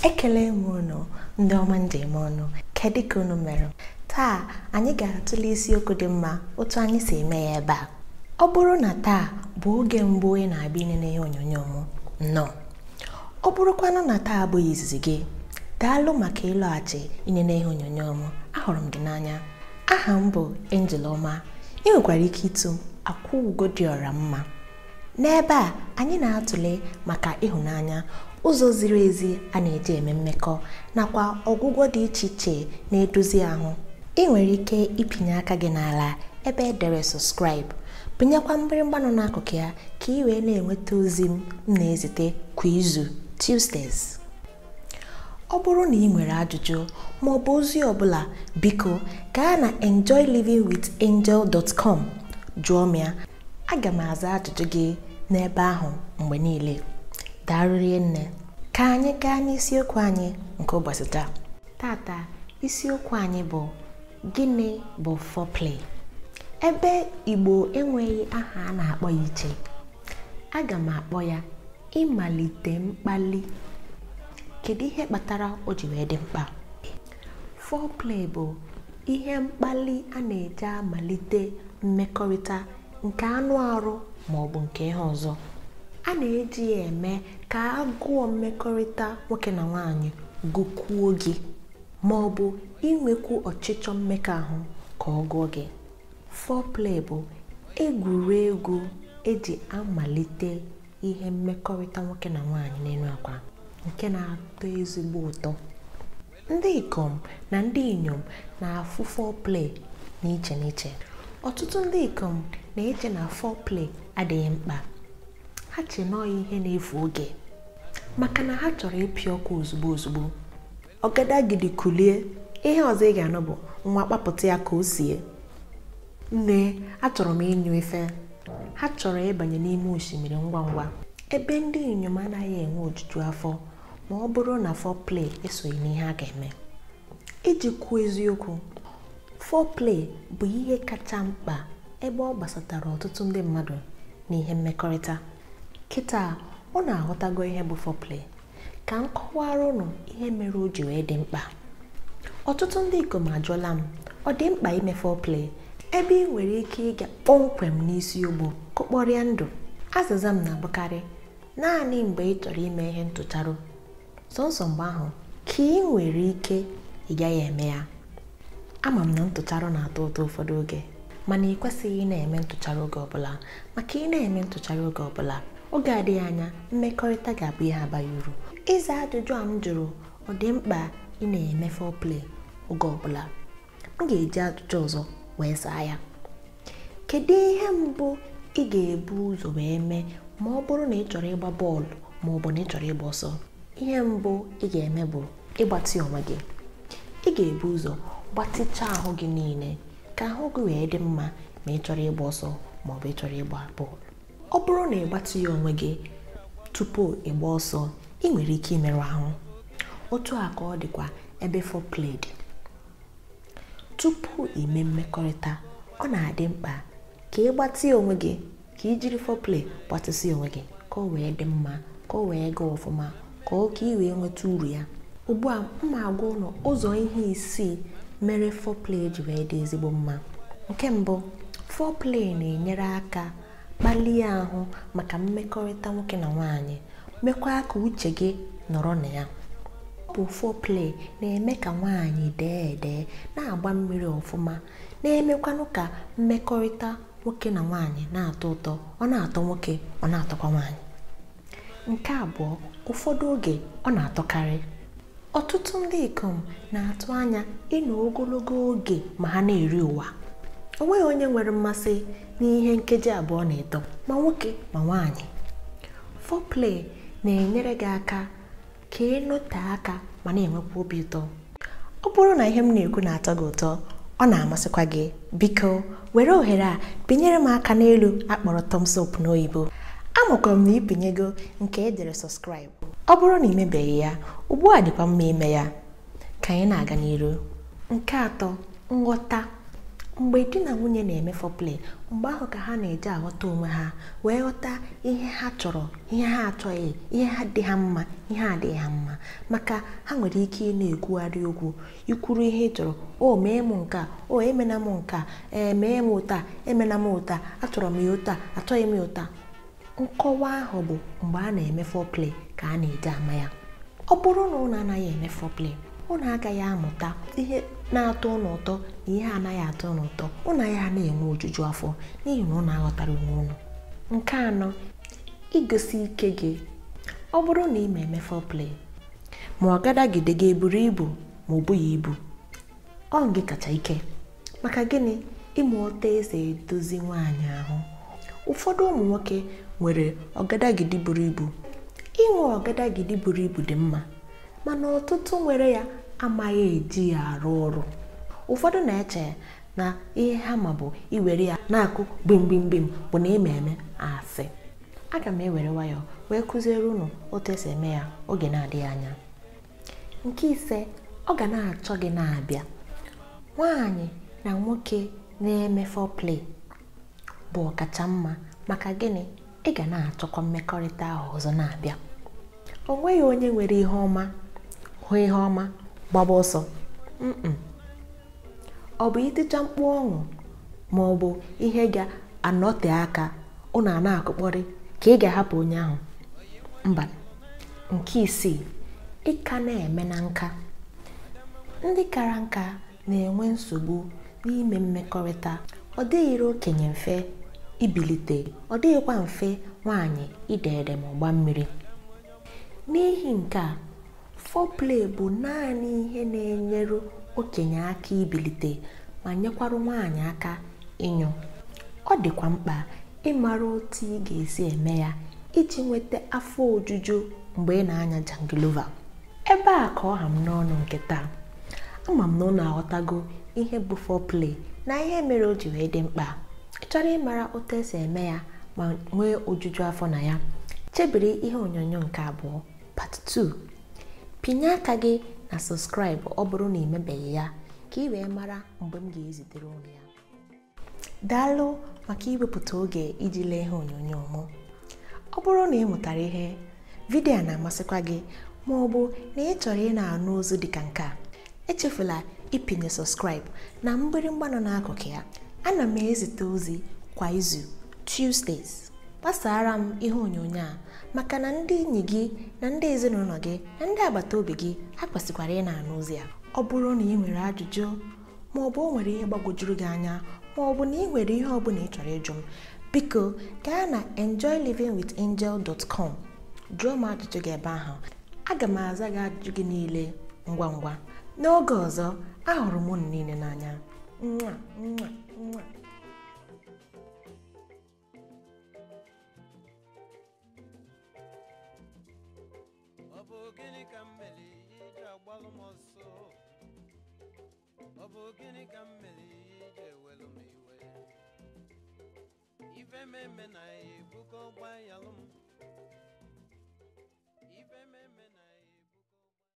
ekele m unu ndị ọma njem ọnụ kedu ka unu mere taa anyị ga-atụle isiokwu dị mma otu anyị si eme ya ebe a ọ bụrụ na taa bụ oge mbụ ị na-abịa ịnene ihe onyonyo m nnọọ ọ bụrụkwanụ na taa abụghị izizi gị daalụ maka ịlọghachi ịnene ihe onyonyo m ahụrụ m gị n'anya aha m bụ Angel Ọma ị nwekwara ike ịtụ m akwụ ugo dị ọra mma n'ebe a anyị na-atụle maka ịhụnanya ụzọ ziri ezi a na-eji eme mmekọ nakwa ọgwụgwọ dị iche iche na-edozi ahụ ị nwere ike ịpịnye aka gị n'ala ebe edere subscribe pịnyekwa mgbịrịgba nọ n'akụkụ ya ka ị wee na-enweta ozi m na-ezite kwa izu Tuesdays ọ bụrụ na ị nwere ajụjụ ma ọ bụ ozi ọbụla biko gaa na enjoylivingwithangel.com jụọ m ya aga m aza ajụjụ gị n'ebe ahụ mgbe niile darụrie nne ka anyị gaa n'isiokwu anyị nke ụbọchị taa tata isiokwu anyị bụ gịnị bụ foreplay ebe igbo enweghị aha a na-akpọ ya iche aga m akpọ ya ịmalite mkpali kedu ihe kpatara o ji wee dị mkpa foreplay bụ ihe mkpali a na-eji amalite mmekọrịta nke anụ arụ ma ọ bụ nke ihe ọzọ a na-eji ya eme ka agụọ mmekọrịta nwoke na nwaanyị gụkwuo gị ma ọ bụ inwekwu ọchịchọ mmekọahụ ka ọ gụọ gị foreplay bụ egwuregwu eji amalite ihe mmekọrịta nwoke na nwaanyị n'elu akwa nke na-atọ ezigbo ụtọ ndị ikom na ndị inyom na-afụ foreplay n'iche n'iche ọtụtụ ndị ikom na-eche na foreplay adịghị mkpa ha che nọọ ihe na-efu oge maka na ha chọrọ ịpị ọkụ ozugbo ozugbo ọgadagidi kulie ihe ọzọ ị ga-anụ bụ nwa kpapụta ya ka o sie nne achọrọ m ịnyụ ife ha chọrọ ịbanye n'ime osimiri ngwa ngwa ebe ndị inyom anaghị enwe ojuju afọ ma ọ bụrụ na foreplay esoghị n'ihe a ga-eme iji kwuo eziokwu foreplay bụ ihe kacha mkpa ebe ọ gbasatara ọtụtụ ndị mmadụ n'ihe mmekọrịta kịta ọ na-aghọtago ihe bụ foreplay ka m kọwara ụnụ ihe mere o ji wee dị mkpa ọtụtụ ndị ikom ajụọla m ọ dị mkpa ime foreplay ebe ị nwere ike ịga kpọmkwem n'isi ogbo kụkpọrịa ndụ azịza m na-abụkarị naanị mgbe ị chọrọ ime ihe ntụcharụ sọnsọ mgbe ahụ ka ị nwere ike ị gaghị eme ya ama m na ntụcharụ na-atọ ụtọ ụfọdụ oge mana ị kwesịghị ị na-eme ntụchara oge ọbụla maka ị na-eme ntụchara oge ọbụla oge adịghị anya mmekọrịta ga-abụ ihe abaghị uru ịza ajụjụ a m jụrụ ọ dị mkpa ị na-eme foreplay oge ọbụla m ga-eji ajụjụ ọzọ wee zaa ya kedu ihe mbụ ị ga-ebu ụzọ wee mee ma ọ bụrụ na ị chọrọ ịgba bọọlụ ma ọ bụ na ị chọrọ ịgba ọsọ ihe mbụ ị ga-eme bụ ịgbatị onwe gị ị ga-ebu ụzọ gbatịchaa ahụ gị niile ka ahụ gị wee dị mma ma ị chọrọ ịgba ọsọ ma ọ bụ ị chọrọ ịgba bọọlụ ọ bụrụ na ị gbatịghị onwe gị tupu ịgba ọsọ ị nwere ike imerụ ahụ otu a ka ọ dịkwa ebe foreplay dị tupu ime mmekọrịta ọ na-adị mkpa ka ị gbatịa onwe gị ka ị jiri foreplay gbatịsị onwe gị ka ọ wee dị mma ka ọ wee gaa ọfụma ka ọ ka ị wee nweta uru ya ugbu a m na-agwa ụlọ ụzọ ihe isii mere foreplay ji wee dị ezigbo mma nke mbụ foreplay na-enyere aka kpalie ahụ maka mmekọrịta nwoke na nwaanyị mekwa ka uche gị nọrọ na ya ọ bụ foreplay na-eme ka nwaanyị dee edee na-agba mmiri ọfụma na-emekwanụ ka mmekọrịta nwoke na nwaanyị na-atọ ụtọ ọ na-atọ nwoke ọ na-atọkwa nwaanyị nke abụọ ụfọdụ oge ọ na-atọkarị ọtụtụ ndị ikom na-atụ anya ịnọ ogologo oge ma ha na-eri ụwa o nweghị onye nwere mmasị n'ihe nkeji abụọ na ịtọ ma nwoke ma nwaanyị foreplay na-enyere gị aka ka ịnọte aka ma na-enwekwa obi ụtọ ọ bụrụ na ihe m na-ekwu na-atọ gị ụtọ ọ na-amasịkwa gị biko were ohere a pinyere m aka n'elu akpọrọ thumbs up n'oyibo amakwara m na ịpinyego nke edere subscribe ọ bụrụ na imebeghị ya ugbu a dịkwa mma ime ya ka anyị na-aga n'iru nke atọ nghọta mgbe di na nwunye na-eme foreplay mgbe ahụ ka ha na-eji aghọta onwe ha wee ghọta ihe ha chọrọ ihe ha achọghị ihe ha dị ha mma ihe adịghị ha mma maka ha nwere ike ị na-ekwugharị okwu ikwuru ihe ị chọrọ o mee m nke a o emena m nke a ee mee m ụta emena m ụta achọrọ m ya ụta achọghị m ya ụta nkọwa ahụ bụ mgbe a na-eme foreplay ka a na-eji ama ya ọ bụrụ na ụnụ anaghị eme foreplay ụnụ agaghị amụta ihe na-atọ ụnụ ụtọ na ihe anaghị atọ ụnụ ụtọ ụnụ agaghị na-enwe ojuju afọ n'ihi na ụnụ aghọtara onwe ụnụ nke anọ igosi ike gị ọ bụrụ na ị ma eme foreplay ma ọ gadagide gị eburu ibu ma ọ bụghị ibu ọ gị kacha ike maka gịnị ịma otu esi edozi nwaanyị ahụ ụfọdụ ụmụ nwoke nwere ọgadagidi buru ibu inwe ọgadagidi buru ibu dị mma mana ọtụtụ nwere ya amaghị eji ya arụ ọrụ ụfọdụ na-eche na ihe ha ma bụ iwere ya na-akụ gbimgbimgbim bụ na eme eme asị aga m ewere nwayọọ wee kụziere unu otu esi eme ya oge na-adịghị anya nke ise ọ ga na-achọ gị na-abịa nwaanyị na nwoke na-eme foreplay bụ ọkacha mma maka gịnị ị ga na-achọkwa mmekọrịta ahụ ọzọ na-abịa o nweghị onye nwere ihe ọma hụ ihe ọma gbaba ọsọ mm ọ bụ iticha mkpu ọṅụ ma ọ bụ ihe ga-anọte aka ụnụ a na-akụkpọrị ka ị ga-ahapụ onye ahụ mba nke isii ịka na-eme na nka ndị kara nka na-enwe nsogbu n'ime mmekọrịta ọ dịghịrị okenye mfe ibilite ọ dịghịkwa mfe nwaanyị ide ede ma ọgba mmiri n'ihi nke a foreplay bụ naanị ihe na-enyere okenye aka ibilite ma nyekwarụ nwaanyị aka ịnyụ ọ dịkwa mkpa ịmara otu ị ga-esi eme ya iji nweta afọ ojuju mgbe ị na-anya jangilova ebe a ka ọ ha m n'ọnụ nke taa ama m na ụnụ aghọtago ihe bụ foreplay na ihe mere o ji wee dị mkpa ị chọrọ ịmara otu esi eme ya ma nwee ojuju afọ na ya chebiri ihe onyonyo nke abụọ part 2 pinye aka gị na subscribe ọ bụrụ na imebeghị ya ka ị wee mara mgbe m ga-ezitere ụnụ ya daalụ maka iwepụta oge iji lee ihe onyonyo m ọ bụrụ na ị mụtara ihe vidiyo na-amasịkwa gị ma ọ bụ na ị chọrọ ị na-anụ ozu dịka nke a echefula ịpịnye subscribe na mgbịrịgba nọ n'akụkụ ya ana m ezite ozi kwa izu Tuesdays gbasara m ihe onyonyo a maka na ndị enyi gị na ndị ezinụlọ gị na ndị agbata obi gị ha kwesịkwara ị na-anụ ozi a ọ bụrụ na ị nwere ajụjụ ma ọ bụ o nwere ihe gbagwojuru gị anya ma ọ bụ na ị nwere ihe ọbụla ị chọrọ ịjụ m biko gaa na enjoylivingwithangel.com jụọ m ajụjụ gị ebe ahụ aga m aza gị ajụjụ gị niile ngwa ngwa n'oge ọzọ ahụrụ m unu niile n'anya nwa nwa nwa ọ bụ gịnị ka m mere iji agbalụ m ọsọ ọ bụ gịnị ka m mere iji ewelu m iwe ife m eme na ebugo gbayalụ m